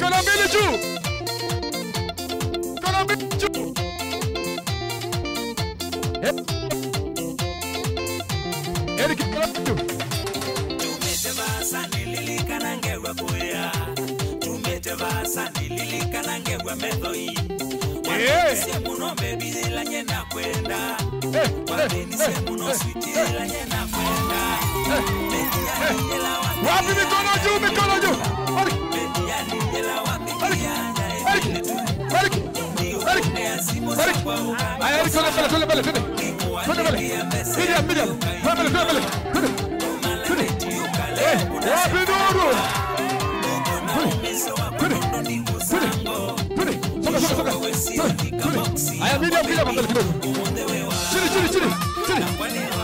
Mikono mbili juu. Mikono mbili juu. Eh. Eric, mikono juu. tumetevasa nililikanangerwa kuya tumetevasa nililikanangerwa methoi wamenisie muno mbebithilanye na kwenda Eh, eh, wamenisie eh, muno eh, switilanye na kwenda eh. metianinyela Wapi mikono juu, mikono juu. Eric, metianinyela wamikiana Eric, Eric, Eric, Eric. Haya, Eric, twende mbele, twende mbele, twende. Twende mbele. Miriam, Miriam. Twende mbele, twende mbele. Twende. Twende. Eh, wapi Nuru? Twende. Twende. Twende. Soka, soka, soka. Twende. Twende. Haya, Miriam, Miriam, mbele kidogo. Chini, chini, chini. Chini.